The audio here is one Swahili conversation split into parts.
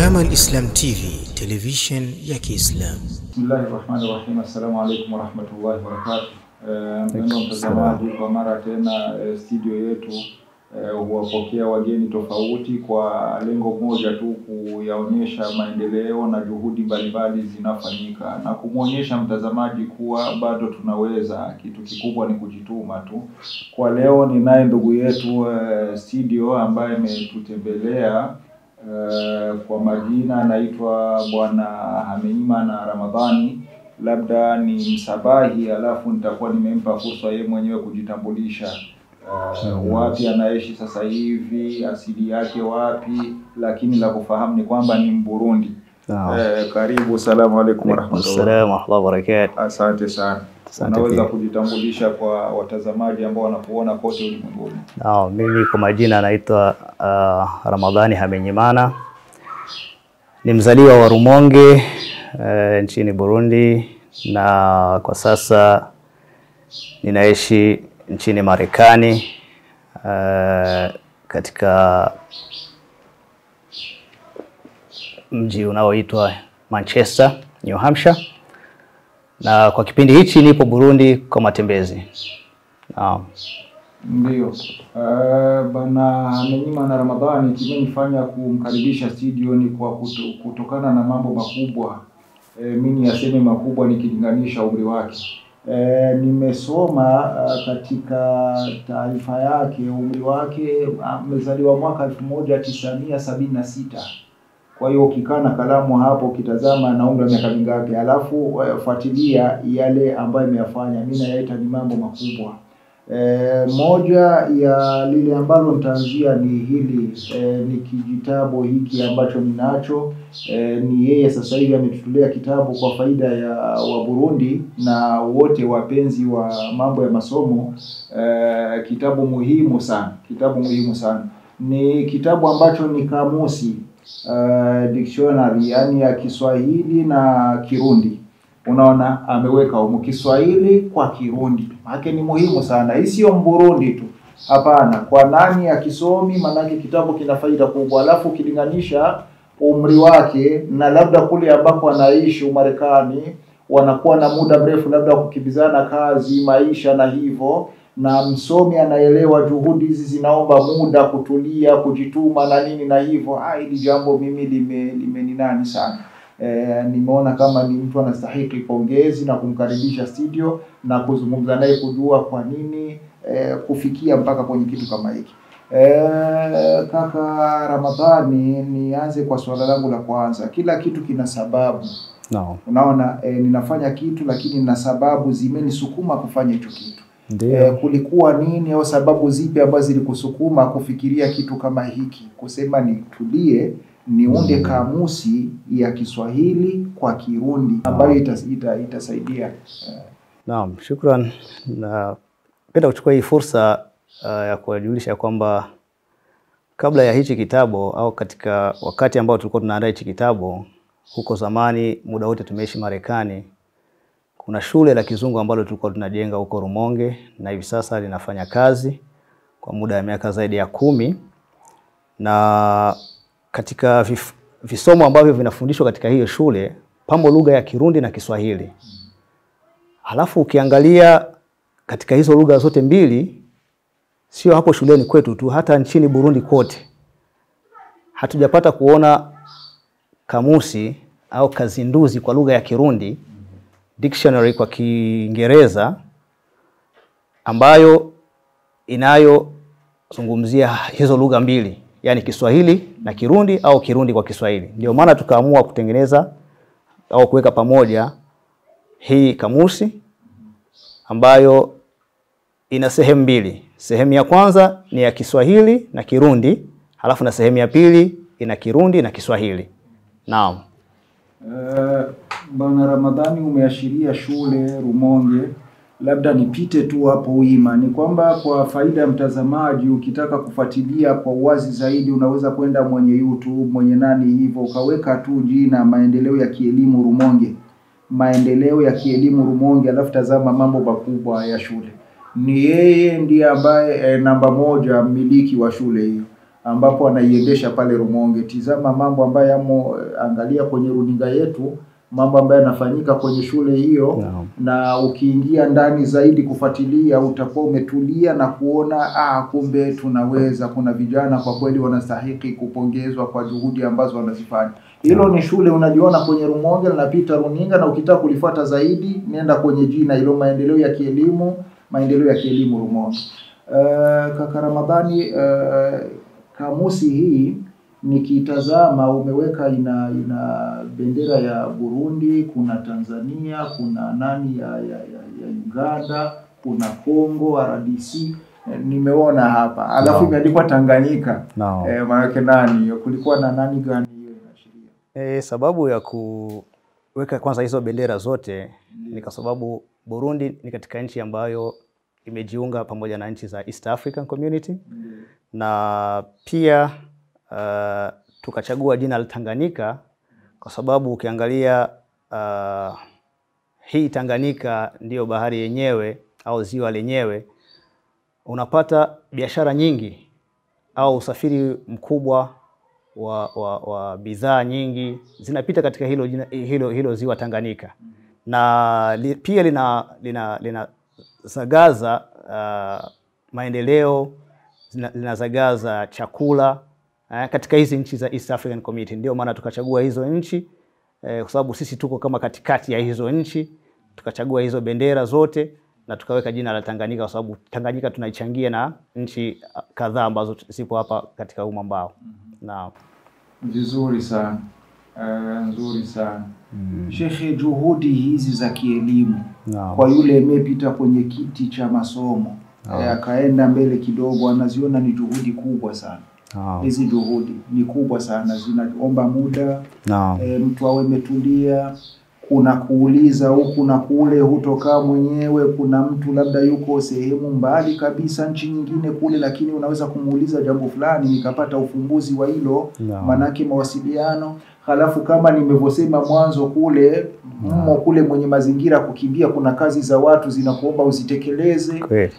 Jamal Islam TV, television ya Kiislamu. Bismillahi rahmani rahim. Assalamu alaikum warahmatullahi wabarakatuh. Eh, Mpendwa mtazamaji, kwa mara tena eh, studio yetu eh, huwapokea wageni tofauti kwa lengo moja tu, kuyaonyesha maendeleo na juhudi mbalimbali zinafanyika na kumwonyesha mtazamaji kuwa bado tunaweza. Kitu kikubwa ni kujituma tu. Kwa leo ninaye ndugu yetu eh, studio ambaye ametutembelea Eh, kwa majina anaitwa Bwana Hameimana Ramadhani, labda ni Msabahi, alafu nitakuwa nimempa fursa yeye mwenyewe kujitambulisha, eh, wapi anaishi sasa hivi, asili yake wapi, lakini la kufahamu ni kwamba ni Mburundi. Naam. Eh, karibu. Salamu alaikum warahmatullahi. Assalamu warahmatullahi wabarakatuh. Asante sana. Asante Unaweza pia. kujitambulisha kwa watazamaji ambao wanakuona kote ulimwenguni? Naam, mimi kwa majina anaitwa uh, Ramadhani Hamenyimana, ni mzaliwa wa Rumonge uh, nchini Burundi, na kwa sasa ninaishi nchini Marekani uh, katika mji unaoitwa Manchester, New Hampshire, na kwa kipindi hichi nipo Burundi kwa matembezi. Naam. Ndio. Uh, bana Amenyima na Ramadhani, kimenifanya kumkaribisha studio ni kwa kuto, kutokana na mambo makubwa e, mimi yaseme makubwa nikilinganisha umri wake. E, nimesoma uh, katika taarifa yake umri wake amezaliwa mwaka elfu moja tisamia sabini na sita. Kwa hiyo ukikaa na kalamu hapo ukitazama na umri wa miaka mingapi, alafu eh, fuatilia yale ambayo imeyafanya, mimi nayaita ni mambo makubwa. E, moja ya lile ambalo nitaanzia ni hili e, ni kijitabu hiki ambacho ninacho e, ni yeye sasa hivi ametutolea kitabu kwa faida ya wa Burundi na wote wapenzi wa mambo ya masomo e, kitabu muhimu sana, kitabu muhimu sana. Ni kitabu ambacho ni kamusi uh, dictionary yani ya Kiswahili na Kirundi. Unaona, ameweka humu Kiswahili kwa Kirundi, maana ni muhimu sana. Hii sio Mburundi tu, hapana. Kwa nani akisomi, maanake kitabu kina faida kubwa, alafu ukilinganisha umri wake na labda kule ambako anaishi Umarekani, wanakuwa na muda mrefu labda wa kukimbizana kazi, maisha na hivyo na msomi anaelewa juhudi hizi zinaomba muda, kutulia, kujituma na nini na hivyo. Ah, hili jambo mimi lime limeninani sana. E, nimeona kama ni mtu anastahili pongezi na kumkaribisha studio na kuzungumza naye kujua kwa nini e, kufikia mpaka kwenye kitu kama hiki. E, kaka Ramadhani, nianze kwa swala langu la kwanza. Kila kitu kina sababu. Naam. Unaona e, ninafanya kitu lakini nina sababu zimenisukuma kufanya hicho kitu. Ndio. E, kulikuwa nini au sababu zipi ambazo zilikusukuma kufikiria kitu kama hiki, kusema nitulie niunde Mm. kamusi ya Kiswahili kwa Kirundi ambayo itas, ita, itasaidia eh, Naam, shukran. Napenda kuchukua hii fursa uh, ya kuwajulisha kwamba kabla ya hichi kitabu au katika wakati ambao tulikuwa tunaandaa hichi kitabu, huko zamani, muda wote tumeishi Marekani, kuna shule la kizungu ambalo tulikuwa tunajenga huko Rumonge na hivi sasa linafanya kazi kwa muda wa miaka zaidi ya kumi na katika vif, visomo ambavyo vinafundishwa katika hiyo shule pamo lugha ya Kirundi na Kiswahili. Halafu ukiangalia katika hizo lugha zote mbili, sio hapo shuleni kwetu tu, hata nchini Burundi kote hatujapata kuona kamusi au kazinduzi kwa lugha ya Kirundi, dictionary kwa Kiingereza ambayo inayozungumzia hizo lugha mbili, yaani Kiswahili na Kirundi au Kirundi kwa Kiswahili. Ndio maana tukaamua kutengeneza au kuweka pamoja hii kamusi ambayo ina sehemu mbili. Sehemu ya kwanza ni ya Kiswahili na Kirundi, halafu na sehemu ya pili ina Kirundi na Kiswahili. Naam. Eh, Bwana Ramadhani, umeashiria shule Rumonge, labda nipite tu hapo wima, ni kwamba kwa faida ya mtazamaji, ukitaka kufuatilia kwa uwazi zaidi, unaweza kwenda mwenye YouTube mwenye nani hivyo, ukaweka tu jina maendeleo ya kielimu Rumonge, maendeleo ya kielimu Rumonge, alafu tazama mambo makubwa ya shule. Ni yeye ndiye ambaye eh, namba moja mmiliki wa shule hiyo ambapo anaiendesha pale Rumonge. Tizama mambo ambayo yamo, angalia kwenye runinga yetu mambo ambayo yanafanyika kwenye shule hiyo Naam. na ukiingia ndani zaidi kufuatilia utakuwa umetulia na kuona ah, kumbe tunaweza. Kuna vijana kwa kweli wanastahiki kupongezwa kwa juhudi ambazo wanazifanya. Hilo ni shule unajiona kwenye Rumonge, linapita runinga, na ukitaka kulifuata zaidi nenda kwenye jina hilo, maendeleo ya kielimu, maendeleo ya kielimu Rumonge. Uh, kaka Ramadhani, uh, kamusi hii nikitazama umeweka ina ina bendera ya Burundi, kuna Tanzania, kuna nani ya, ya, ya, ya Uganda, kuna Congo RDC eh, nimeona hapa alafu Naam. imeandikwa Tanganyika Naam. eh, maanake nani kulikuwa na nani gani hiyo inaashiria E, sababu ya kuweka kwanza hizo bendera zote ni kwa sababu Burundi ni katika nchi ambayo imejiunga pamoja na nchi za East African Community na pia uh, tukachagua jina la Tanganyika kwa sababu ukiangalia uh, hii Tanganyika ndiyo bahari yenyewe au ziwa lenyewe, unapata biashara nyingi au usafiri mkubwa wa, wa, wa bidhaa nyingi zinapita katika hilo, jina- hilo, hilo ziwa Tanganyika na li, pia lina, lina, linazagaza uh, maendeleo zina- linazagaza chakula eh, katika hizi nchi za East African Community. Ndio maana tukachagua hizo nchi eh, kwa sababu sisi tuko kama katikati ya hizo nchi, tukachagua hizo bendera zote na tukaweka jina la Tanganyika kwa sababu Tanganyika tunaichangia na nchi ah, kadhaa ambazo zipo hapa katika huu mwambao. Naam. Vizuri sana uh, nzuri sana Shekhe, juhudi hizi za kielimu Naam. kwa yule amepita kwenye kiti cha masomo eh, akaenda mbele kidogo, anaziona ni juhudi kubwa sana. Naam. Hizi juhudi ni kubwa sana, zinaomba muda Naam. e, mtu awe ametulia. Kuna kuuliza huku na kule, hutokaa mwenyewe. Kuna mtu labda yuko sehemu mbali kabisa, nchi nyingine kule, lakini unaweza kumuuliza jambo fulani nikapata ufumbuzi wa hilo, Naam. manake mawasiliano. Halafu kama nimevyosema mwanzo kule mmo kule mwenye mazingira kukimbia, kuna kazi za watu zinakuomba uzitekeleze. Kweli.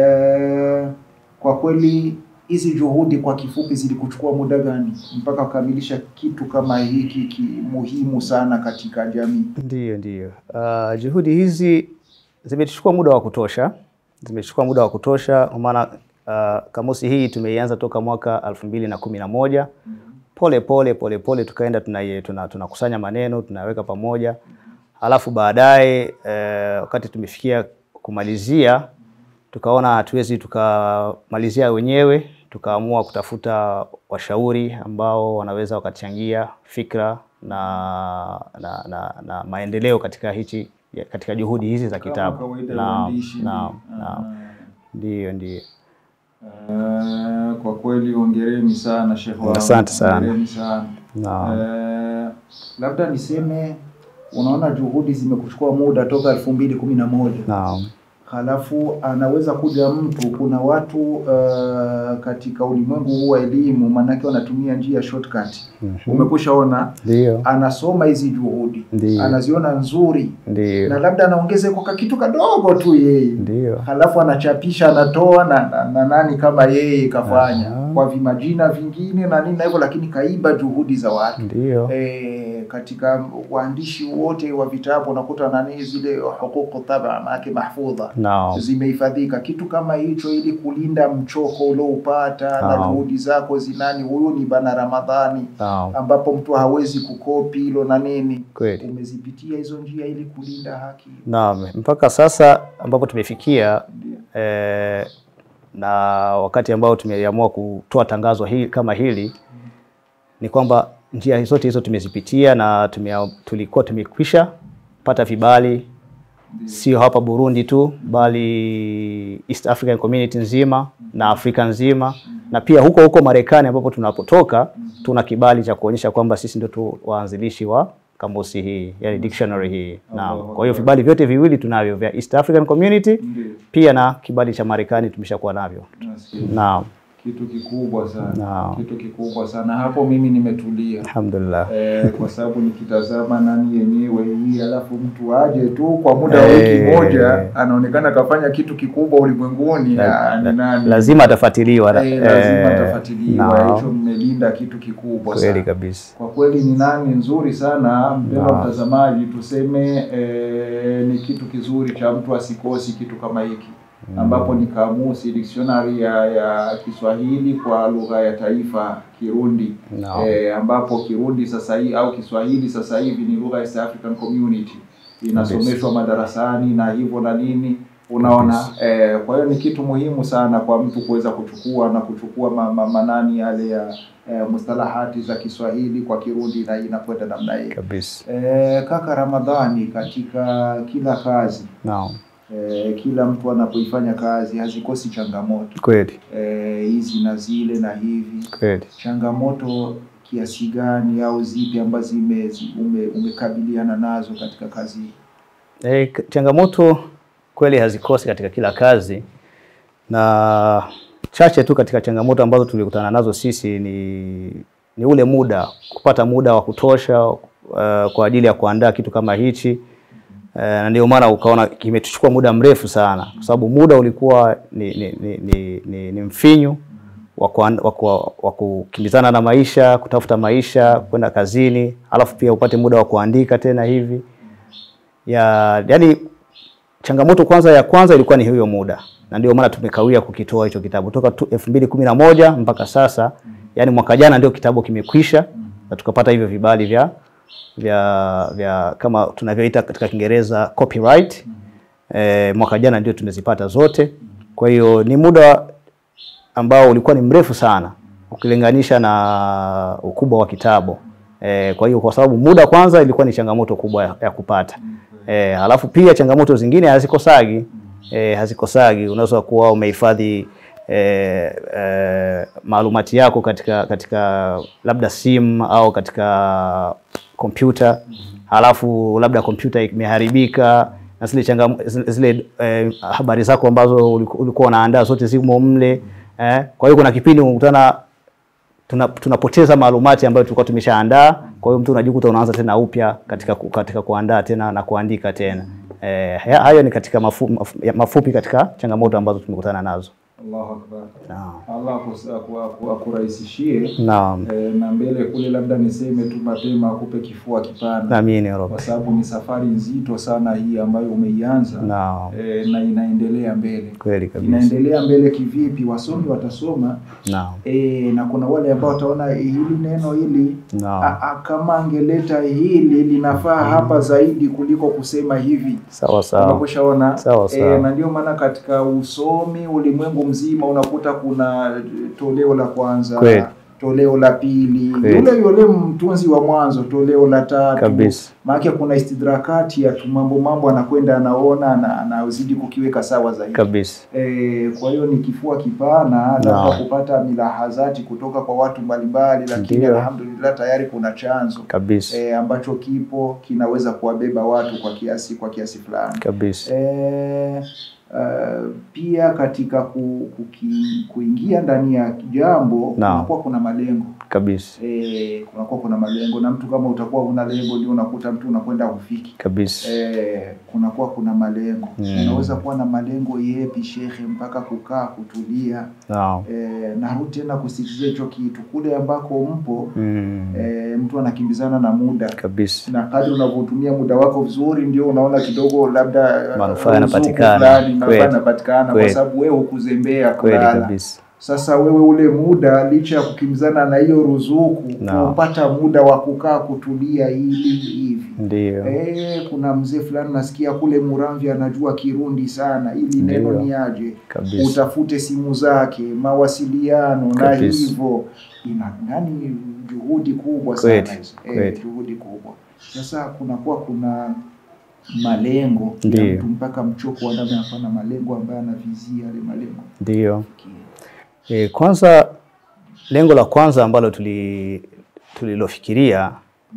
Eh, kwa kweli hizi juhudi kwa kifupi zilikuchukua muda gani mpaka kukamilisha kitu kama hiki ki muhimu sana katika jamii? Ndiyo, ndiyo. Uh, juhudi hizi zimechukua muda wa kutosha, zimechukua muda wa kutosha kwa maana uh, kamusi hii tumeianza toka mwaka elfu mbili na kumi na moja pole pole pole pole tukaenda tunakusanya tuna, tunakusanya maneno tunaweka pamoja, halafu baadaye eh, wakati tumefikia kumalizia tukaona hatuwezi tukamalizia wenyewe, tukaamua kutafuta washauri ambao wanaweza wakachangia fikra na, na, na, na maendeleo katika hichi katika juhudi hizi za kitabu. Naam, naam, naam. Ndiyo, ndiyo. Eh, kwa kweli hongereni sana Sheikh wangu. Asante sana. Hongereni sana. Naam. Eh, labda niseme unaona juhudi zimekuchukua muda toka elfu mbili kumi na moja Naam. halafu anaweza kuja mtu. Kuna watu uh, katika ulimwengu huu wa elimu, maanake wanatumia njia shortcut. Umekushaona, Ndiyo, anasoma hizi juhudi Ndiyo. anaziona nzuri, na ndiyo, labda anaongeza kwa kitu kadogo tu yeye, ndiyo. halafu anachapisha anatoa na, na, na nani kama yeye kafanya Aha. kwa vimajina vingine na nini na hivyo, lakini kaiba juhudi za watu. Ndiyo. E, katika waandishi wote wa vitabu unakuta nani zile huququ taba maanake mahfudha Naam. zimehifadhika kitu kama hicho, ili kulinda mchoko ulioupata na Naam. juhudi zako zinani. Huyu ni bana Ramadhani Naam. ambapo mtu hawezi kukopi hilo na nini. Kweli. Umezipitia hizo njia ili kulinda haki. Naam, mpaka sasa ambapo tumefikia Ndio. eh, na wakati ambao tumeamua kutoa tangazo hili kama hili ni kwamba njia zote hizo tumezipitia na tumea, tulikuwa tumekwisha pata vibali sio hapa Burundi tu bali East African Community nzima na Afrika nzima na pia huko huko Marekani ambapo tunapotoka tuna kibali cha kuonyesha kwamba sisi ndio tu waanzilishi wa kamusi hii yani dictionary hii. Naam. Kwa hiyo vibali vyote viwili tunavyo vya East African Community Ndio. pia na kibali cha Marekani tumeshakuwa navyo. Nasikia. Naam. kitu kikubwa sana Naam. kitu kikubwa sana hapo mimi nimetulia Alhamdulillah. eh, kwa sababu nikitazama nani yenyewe hii alafu mtu aje tu kwa muda wa Eh. wiki moja anaonekana kafanya kitu kikubwa ulimwenguni La- ah, ni la- nani lazima atafuatiliwa. eh, lazima Eh, atafuatiliwa naam. hicho mmelinda kitu kikubwa Kweli sana kabisa. kwa kweli ni nani nzuri sana mpendwa Naam. mtazamaji tuseme eh, ni kitu kizuri cha mtu asikosi kitu kama hiki ambapo ni kamusi dictionary ya, ya Kiswahili kwa lugha ya taifa Kirundi Naam. eh, ambapo Kirundi sasa hivi au Kiswahili sasa hivi ni lugha ya East African Community inasomeshwa madarasani na hivyo na nini unaona eh, kwa hiyo ni kitu muhimu sana kwa mtu kuweza kuchukua na kuchukua ma, ma, manani yale ya eh, mustalahati za Kiswahili kwa Kirundi na inakwenda namna hii Kabisa. eh, kaka Ramadhani katika kila kazi Naam. eh, kila mtu anapoifanya kazi hazikosi changamoto Kweli. eh, hizi na zile na hivi Kweli. changamoto kiasi gani au zipi ambazo zime- zi- ume, umekabiliana nazo katika kazi hii? E, changamoto kweli hazikosi katika kila kazi, na chache tu katika changamoto ambazo tulikutana nazo sisi ni, ni ule muda, kupata muda wa kutosha uh, kwa ajili ya kuandaa kitu kama hichi uh, na ndio maana ukaona kimetuchukua muda mrefu sana, kwa sababu muda ulikuwa ni, ni, ni, ni, ni, ni mfinyu wa kuan- wa ku- wa kukimbizana na maisha, kutafuta maisha, kwenda kazini, alafu pia upate muda wa kuandika tena hivi ya yani changamoto kwanza ya kwanza ilikuwa ni hiyo muda, na ndio maana tumekawia kukitoa hicho kitabu toka tu- elfu mbili kumi na moja mpaka sasa, yani mwaka jana ndio kitabu kimekwisha na tukapata hivyo vibali vya vya vya kama tunavyoita katika Kiingereza copyright. E, mwaka jana ndio tumezipata zote. Kwa hiyo ni muda ambao ulikuwa ni mrefu sana ukilinganisha na ukubwa wa kitabu. E, kwa hiyo kwa sababu muda kwanza ilikuwa ni changamoto kubwa ya, ya kupata. E, halafu pia changamoto zingine hazikosagi. E, hazikosagi. Unaweza kuwa umehifadhi e, e, maalumati yako katika katika labda simu au katika kompyuta halafu labda kompyuta imeharibika na zile changam, zile, zile eh, habari zako ambazo uliku- ulikuwa unaandaa zote zimo mle eh. Kwa hiyo kuna kipindi unakutana tuna, tunapoteza maalumati ambayo tulikuwa tumeshaandaa. Kwa hiyo mtu unajikuta unaanza tena upya katika, ku- katika kuandaa tena na kuandika tena eh, haya- hayo ni katika mafu, mafu, ya- mafupi katika changamoto ambazo tumekutana nazo. Allahu akbar. Naam. Allah akus- aku- aku- akurahisishie Naam. eh, na mbele kule, labda niseme tu mapema, akupe kifua kipana, Amini ya Rabbi. kwa sababu ni safari nzito sana hii ambayo umeianza Naam. eh, na inaendelea mbele. Kweli kabisa. Inaendelea mbele kivipi? Wasomi watasoma Naam. E, na kuna wale ambao wataona eh, hili neno hili Naam. a, a, kama angeleta hili linafaa hapa zaidi kuliko kusema hivi. Sawa sawa. Umekushaona? Sawa, sawa. na ndio maana katika usomi ulimwengu mzima unakuta kuna toleo la kwanza Kweli. toleo la pili, Kweli. yule yule mtunzi wa mwanzo toleo la tatu Kabisa. maana kuna istidrakati ya tu mambo mambo anakwenda anaona na anazidi kukiweka sawa zaidi. Kabisa. E, kwa hiyo ni kifua kipana labda Naam. kupata milahazati kutoka kwa watu mbalimbali, lakini Ndiyo. alhamdulillah tayari kuna chanzo Kabisa. e, ambacho kipo kinaweza kuwabeba watu kwa kiasi kwa kiasi fulani. Kabisa. E, uh, pia katika ku, kuki, kuingia ndani ya jambo Naam. kunakuwa kuna malengo Kabisa. e, kunakuwa kuna malengo, na mtu kama utakuwa una lengo ndio unakuta mtu unakwenda hufiki. Kabisa. Eh, kunakuwa kuna malengo Mm. unaweza kuwa na malengo yepi shekhe, mpaka kukaa kutulia. Naam. Eh, narudi tena kusisitiza hicho kitu kule ambako mpo Mm. eh, mtu anakimbizana na muda Kabisa. na kadri unavyotumia muda wako vizuri, ndio unaona kidogo labda eh, Manufaa ruzuku yanapatikana. fulani, manufaa Kweli. yanapatikana kwa Kweli. sababu wewe hukuzembea Kweli kulala. kabisa. Sasa wewe ule muda licha ya kukimbizana na hiyo ruzuku, Naam. kupata muda wa kukaa kutulia ili hivi Ndio. Eh, kuna mzee fulani nasikia kule Muramvya anajua Kirundi sana, ili neno Ndiyo. ni aje, Kabisa. utafute simu zake, mawasiliano na Kabisa. hivyo, ina nani, juhudi kubwa Kweli, sana hizo, kweli. eh, juhudi kubwa. Sasa kunakuwa kuna malengo ya Ndiyo. mtu mpaka mchoko wa ndani anakuwa na malengo ambayo anavizia yale malengo. Ndio. E, kwanza lengo la kwanza ambalo tuli tulilofikiria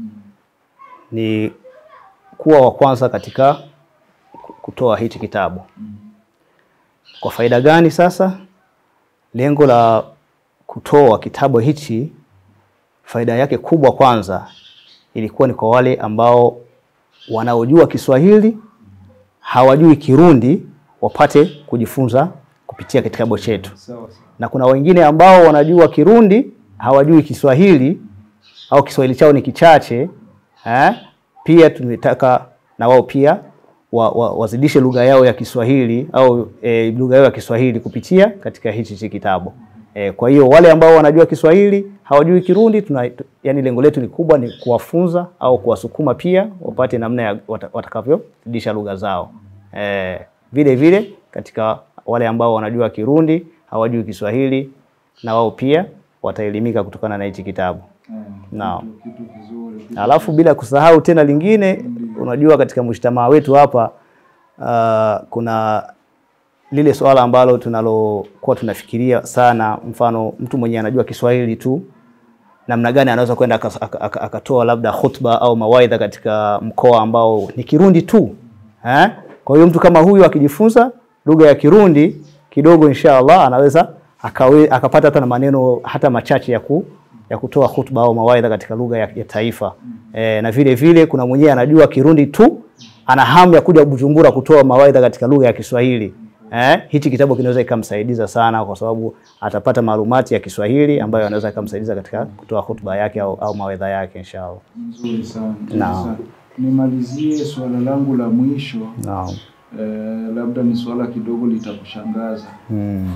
ni kuwa wa kwanza katika ku- kutoa hichi kitabu. Kwa faida gani sasa? Lengo la kutoa kitabu hichi, faida yake kubwa kwanza ilikuwa ni kwa wale ambao wanaojua Kiswahili hawajui Kirundi wapate kujifunza kupitia kitabu chetu, Sawa sawa. na kuna wengine ambao wanajua Kirundi hawajui Kiswahili au Kiswahili chao ni kichache eh? Pia tumetaka na wao pia wa, wa, wazidishe lugha yao ya Kiswahili au e, lugha yao ya Kiswahili kupitia katika hichi hichi kitabu. E, kwa hiyo wale ambao wanajua Kiswahili hawajui Kirundi tuna, tu- yani lengo letu ni kubwa ni kuwafunza au kuwasukuma pia wapate namna ya wata- watakavyozidisha lugha zao. E, vile vile katika wale ambao wanajua Kirundi hawajui Kiswahili na wao pia wataelimika kutokana na hichi kitabu. Eh, Naam. kitu- kitu kizuri. kitu- Alafu bila kusahau tena lingine, unajua katika mujtamaa wetu hapa uh, kuna lile swala ambalo tunalokuwa tunafikiria sana, mfano mtu mwenye anajua Kiswahili tu namna gani anaweza kwenda akas- aka- aka- akatoa labda khutba au mawaidha katika mkoa ambao ni Kirundi tu eh? Kwa hiyo mtu kama huyu akijifunza lugha ya Kirundi kidogo, insha Allah anaweza akawe, akapata hata na maneno hata machache ya, ku, ya kutoa khutba au mawaidha katika lugha ya, ya taifa eh, na vile vile kuna mwenyewe anajua Kirundi tu ana hamu ya kuja Bujumbura kutoa mawaidha katika lugha ya Kiswahili. Eh, hichi kitabu kinaweza ikamsaidiza sana kwa sababu atapata maalumati ya Kiswahili ambayo anaweza ikamsaidiza katika kutoa hotuba yake au, au mawaidha yake inshallah. Nzuri sana. nzuri Naam. sana. Nimalizie swala langu la mwisho Naam. eh, labda ni swala kidogo litakushangaza. Mm.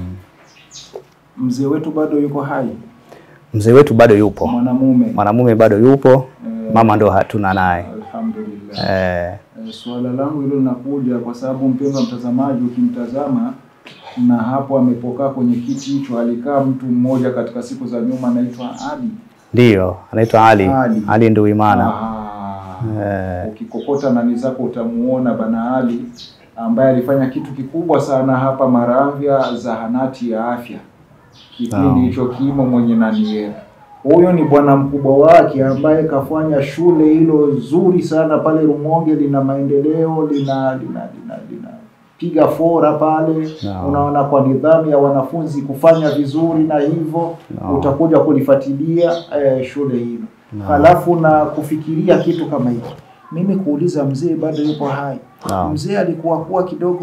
Mzee wetu bado yuko hai, Mzee wetu bado yupo, mwanamume. mwanamume bado yupo, Eh, mama ndo hatuna naye. Alhamdulillah. Eh, Eh, Suala langu hilo linakuja kwa sababu mpendwa mtazamaji, ukimtazama na hapo amepokaa kwenye kiti hicho, alikaa mtu mmoja katika siku za nyuma anaitwa Ali. ndiyo anaitwa Ali Ali. Ali Nduwimana. Ah, Eh, ukikokota nani zako utamuona bana Ali ambaye alifanya kitu kikubwa sana hapa Maramvya, zahanati ya afya kipindi Naam. hicho kimo mwenye nani huyo ni bwana mkubwa wake ambaye kafanya shule hilo zuri sana pale Rumonge, lina maendeleo lina lina lina, lina piga fora pale Naam. unaona, kwa nidhamu ya wanafunzi kufanya vizuri, na hivyo Naam. utakuja kulifuatilia eh, shule hilo Naam. halafu na kufikiria kitu kama hiki, mimi kuuliza mzee bado yupo hai. Naam. Mzee alikuwa kuwa kidogo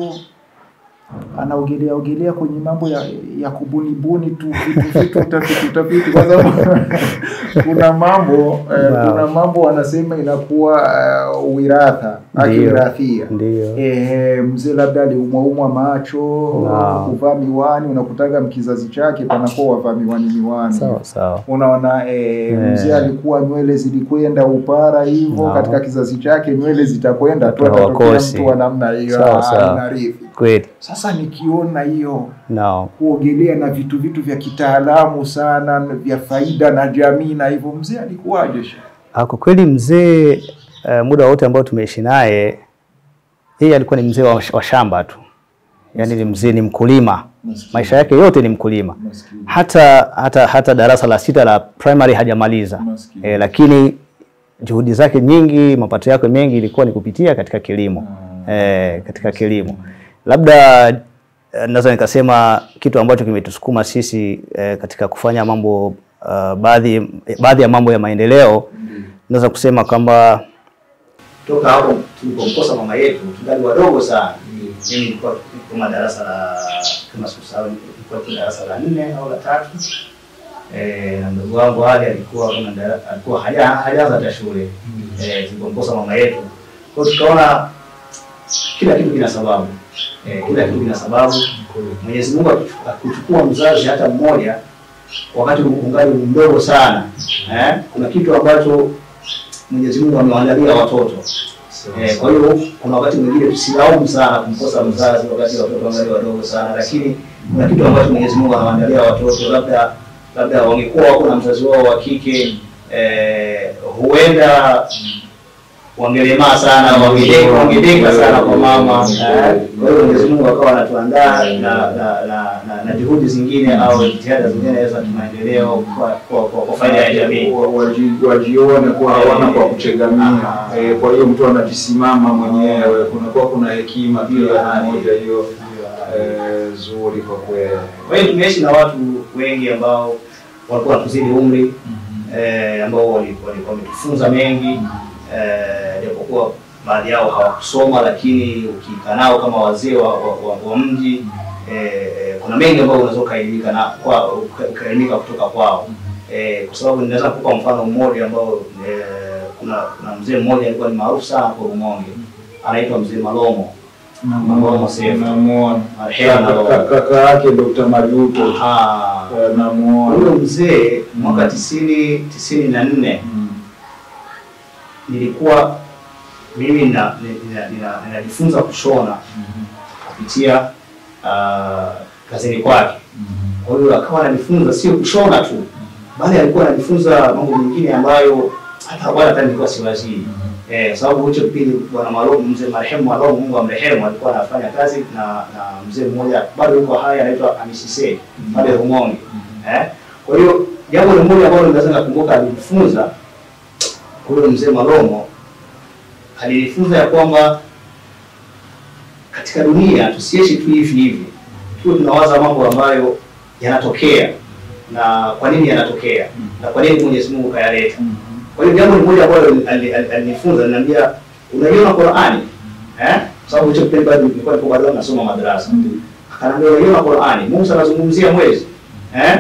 anaogelea ogelea kwenye mambo ya, ya kubunibuni tu vitu vitu utafiti utafiti, kwa sababu kuna mambo eh, Naam. kuna mambo wanasema inakuwa uh, wiratha Ndiyo. akirathia ndiyo. Eh, mzee labda aliumwaumwa macho Naam. kuvaa miwani, unakutaga mkizazi chake panakuwa wavaa miwani miwani Sawa sawa. unaona eh, Eh. mzee alikuwa nywele zilikwenda upara hivyo Naam. katika kizazi chake nywele zitakwenda tu, Watu atatokea hawakosi. mtu wa namna hiyo Sawa, ah, sawa. inarithi. Kweli. Sasa nikiona hiyo Naam. kuogelea na vitu vitu vya kitaalamu sana vya faida na jamii na hivyo, mzee alikuwaje? shehe? Ah, Kwa kweli mzee uh, muda wote ambao tumeishi naye yeye alikuwa ni mzee wa, wa shamba tu, yaani ni mzee, ni mkulima, Maskini. maisha yake yote ni mkulima. Maskini. Hata hata hata darasa la sita la primary hajamaliza Maskini. e, lakini juhudi zake nyingi, mapato yake mengi ilikuwa ni kupitia katika kilimo e, katika kilimo. Labda eh, naweza nikasema kitu ambacho kimetusukuma sisi e, katika kufanya mambo uh, baadhi baadhi ya mambo ya maendeleo naweza kusema kwamba toka hapo tulipomkosa mama yetu tungali wadogo sana. Mimi nilikuwa kama darasa la kama sikusahau, nilikuwa tu darasa la nne au la tatu eh, na mdogo wangu Ali alikuwa kama dara- alikuwa haja- hajaanza hata shule eh, tulipomkosa mama yetu. Kwa hiyo tukaona kila kitu kina sababu eh, kila kitu kina sababu. Mwenyezi Mungu akichu- akuchukua mzazi hata mmoja wakati ungali mdogo sana eh, kuna kitu ambacho Mwenyezi Mungu amewaandalia watoto. Eh, kwa hiyo kuna wakati mwingine tusilaumu sana kumkosa mzazi wakati watoto wangali wadogo sana, lakini kuna kitu ambacho Mwenyezi Mungu anawaandalia watoto, labda labda wangekuwa wako na mzazi wao wa kike eh, huenda wangelemaa sana, wangedeka wangedeka sana kwa mama. eh. Kwa hiyo Mwenyezi Mungu akawa anatuandaa na na, na, na, na juhudi zingine au jitihada zingine za kimaendeleo kwa, kwa, kwa, kwa faida ya jamii. Wa- waji- wajione kuwa hawana kwa kutegemea. Ah. Eh, kwa hiyo mtu anajisimama mwenyewe, kunakuwa kuna hekima pia moja hiyo eh, zuri kwa kweli. Kwa hiyo tumeishi na watu wengi ambao walikuwa wanatuzidi umri eh, ambao wali- wali- wametufunza mengi eh, japokuwa baadhi yao hawakusoma, lakini ukikaa nao kama wazee wa, wa, wa, wa mji eh, eh, kuna mengi ambayo unaweza ukaelimika na kwa uka- ukaelimika kutoka kwao eh, kwa sababu ninaweza kupa mfano mmoja ambao eh, kuna kuna mzee mmoja alikuwa ni maarufu sana kwa Rumonge anaitwa mzee Malomo Malomo Seif Namuona marehemu Kaka- Malomo. kaka yake Dr. Majuto Aha. Eh, namuona Huyo mzee mwaka tisini tisini na nne Mm. nilikuwa mimi nina- nina- nina- ninajifunza kushona kupitia uh, kazini kwake. Kwa hiyo akawa ananifunza sio kushona tu, bali alikuwa ananifunza mambo mengine ambayo hata wala hata nilikuwa siwazii. Eh, kwa sababu hicho kipindi bwana Malomo, mzee marehemu Malomo, Mungu amrehemu, alikuwa anafanya kazi na na mzee mmoja bado yuko hai anaitwa Hamisi Seif pale Rumonge. Eh, kwa hiyo jambo ni moja ambalo naweza nakumbuka alinifunza huyo mzee Malomo alinifunza ya kwamba katika dunia tusiishi tu hivi hivi, tuwe tunawaza mambo ambayo yanatokea na kwa nini yanatokea na kwa nini Mwenyezi Mungu kayaleta. Kwa hiyo jambo ni moja ambalo ali- ali- alinifunza, aliniambia unaiona Qur'ani eh, kwa sababu hicho kipindi bado nilikuwa nipo bado nasoma madrasa. Akaniambia unaiona Qur'ani, Musa anazungumzia mwezi eh,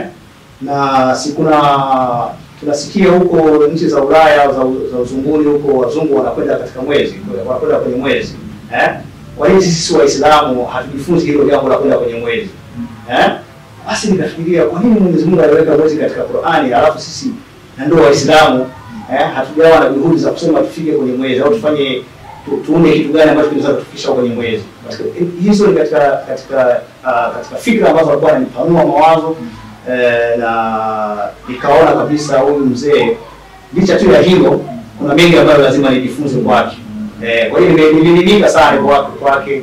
na si kuna tunasikia huko nchi za Ulaya za, za uzunguni huko wazungu wanakwenda katika mwezi wanakwenda kwenye mwezi eh? Kwa nini sisi Waislamu hatujifunzi hilo jambo la kwenda kwenye mwezi eh? Basi nikafikiria kwa nini Mwenyezi Mungu aliweka mwezi katika Qur'ani alafu sisi na ndio Waislamu eh, hatujawa na juhudi za kusema tufike kwenye mwezi au tufanye tu, tuone kitu gani ambacho kinaweza kutufikisha kwenye mwezi. Katika- Hizo ni katika katika uh, katika fikra ambazo alikuwa ananipanua mawazo eh, na nikaona kabisa huyu mzee licha tu ya hilo kuna mengi ambayo lazima nijifunze kwake. Eh, kwa hiyo nime- nimeelimika sana kwake kwake,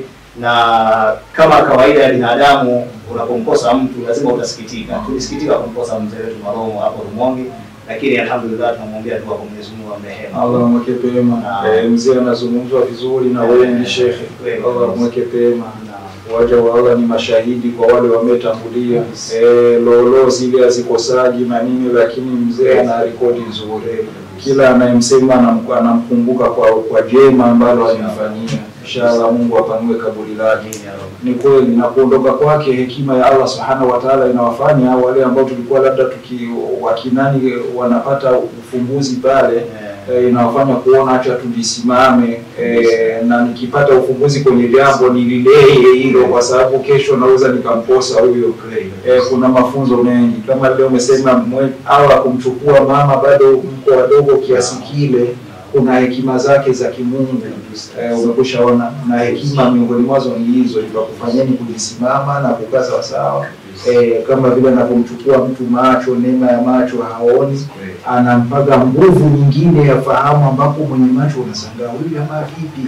na kama kawaida ya binadamu, unapomkosa mtu lazima utasikitika. Tulisikitika kumkosa mzee wetu Malomo hapo Rumonge, lakini alhamdulillah tunamwombea dua kwa Mwenyezi Mungu amrehemu. Allah mweke pema. Naam. Eh, mzee anazungumzwa vizuri na wengi shekhe. Kweli. Allah mweke pema. Na- Waja wa Allah ni mashahidi kwa wale wametangulia. Eh, lolo zile hazikosaji na nini, lakini mzee ana rekodi nzuri. Kila anayemsema anam- anamkumbuka kwa kwa jema ambalo alimfanyia. Inshallah Mungu apanue kaburi lake. Amin ya Rabb. Ni kweli na kuondoka kwake, hekima ya Allah subhanahu wa ta'ala inawafanya wale ambao tulikuwa labda tuki wakinani wanapata ufumbuzi pale Eh, eh, inawafanya kuona acha tulisimame eh, na nikipata ufumbuzi kwenye jambo nilileye hilo, kwa sababu kesho naweza nikamposa huyo. kweli. Eh, kuna mafunzo mengi kama leo umesema mwe- Allah kumchukua mama bado mko wadogo kiasi kile, kuna hekima zake za kimungu eh, umekushaona, na hekima miongoni mwazo ni hizo, ikakufanyeni kujisimama na kukaa sawasawa eh, kama vile anavyomchukua mtu macho, neema ya macho haoni Kweli. anampaga nguvu nyingine ya fahamu, ambapo mwenye macho unasangaa huyu ama vipi?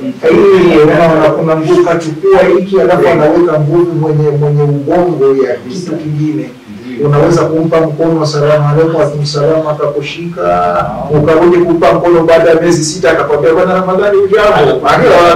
Eh, unaona kuna nguvu kachukua hiki, alafu anaweka nguvu mwenye mwenye ubongo ya kitu kingine. Unaweza kumpa mkono asalamu alaykum, akumsalamu, akakushika, ukarudi kumpa mkono baada ya miezi sita, akakwambia bwana Ramadhani, ujambo,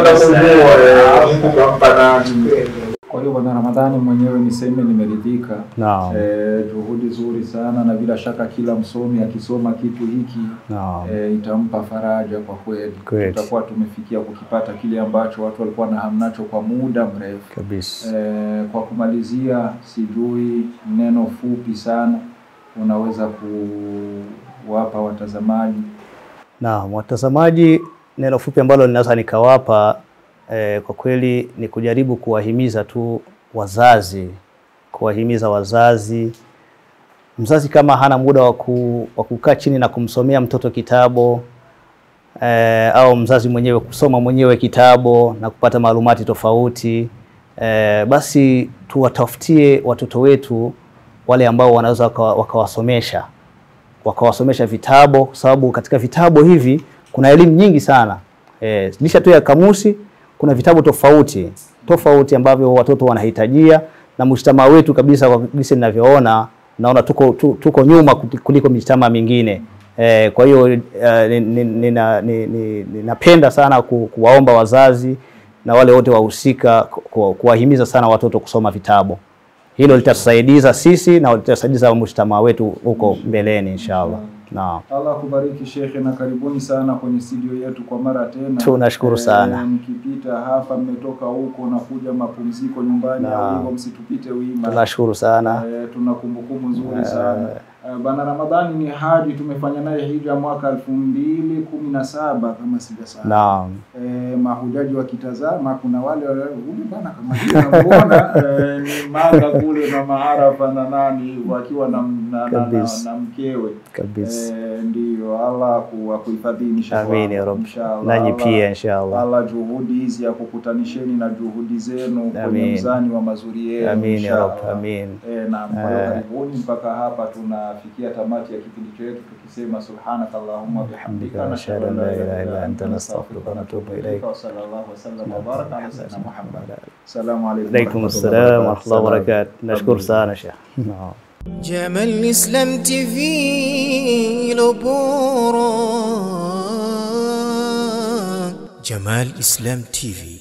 ukampa nani? Kwa hiyo bwana Ramadhani mwenyewe niseme nimeridhika. Naam. Eh, juhudi nzuri sana na bila shaka kila msomi akisoma kitu hiki Naam. e, itampa faraja kwa kweli. Kweli. Tutakuwa tumefikia kukipata kile ambacho watu walikuwa na hamu nacho kwa muda mrefu. Kabisa. E, kwa kumalizia, sijui neno fupi sana unaweza kuwapa watazamaji. Naam, watazamaji, neno fupi ambalo ninaweza nikawapa eh, kwa kweli ni kujaribu kuwahimiza tu wazazi, kuwahimiza wazazi. Mzazi kama hana muda wa ku- wa kukaa chini na kumsomea mtoto kitabu eh, au mzazi mwenyewe kusoma mwenyewe kitabu na kupata maalumati tofauti eh, basi tuwatafutie watoto wetu wale ambao wanaweza wakawa- wakawasomesha wakawasomesha vitabu, kwa sababu katika vitabu hivi kuna elimu nyingi sana e, lisha tu ya kamusi, kuna vitabu tofauti tofauti ambavyo watoto wanahitajia, na mshtama wetu kabisa, kwa jinsi ninavyoona, naona tuko, tu, tuko nyuma kuti- kuliko mishtama mingine e, kwa hiyo eh, ni- ni- nina- ni- ni- ninapenda sana ku, kuwaomba wazazi na wale wote wahusika ku- ku- kuwahimiza sana watoto kusoma vitabu hilo litatusaidiza sisi na litasaidiza mujtamaa wetu huko mbeleni inshallah. Naam. Allah kubariki shekhe, na karibuni sana kwenye studio yetu kwa mara tena. Tunashukuru sana. Mkipita hapa mmetoka huko na kuja mapumziko nyumbani Naam. au hivyo, msitupite wima. Tunashukuru sana. Eh, tuna kumbukumbu nzuri sana Eh, bana Ramadhani ni haji, tumefanya naye hija mwaka elfu mbili kumi na saba kama sijasahau. Naam. Eh, mahujaji wakitazama, kuna wale wale, huyu bana kama hivi namuona eh, ni manga kule na maarafa na nani wakiwa na, na, na, na, Kabisa. na mkewe Kabisa. Eh, ndiyo Allah ku- akuhifadhini inshallah. Amin ya Rabbi. Inshallah. Nanyi Allah- pia inshallah. Allah juhudi hizi ya kukutanisheni na juhudi zenu kwenye Amin. mzani wa mazuri yenu Amin ya inshallah. Rabbi. Amin. Eh, naam. Kwa hiyo Eh. karibuni mpaka hapa tunafikia tamati ya kipindi chetu tukisema subhanaka allahumma bihamdika nashhadu an la ilaha illa anta nastaghfiruka wa natubu ilaik. wa sallallahu wa sallam wa baraka ala sayyidina Muhammad. Assalamu alaykum. Alaikum assalam wa rahmatullahi wa barakatuh. Nashukuru sana Sheikh. Naam. جمال الإسلام تي في لبورا جمال الإسلام تي في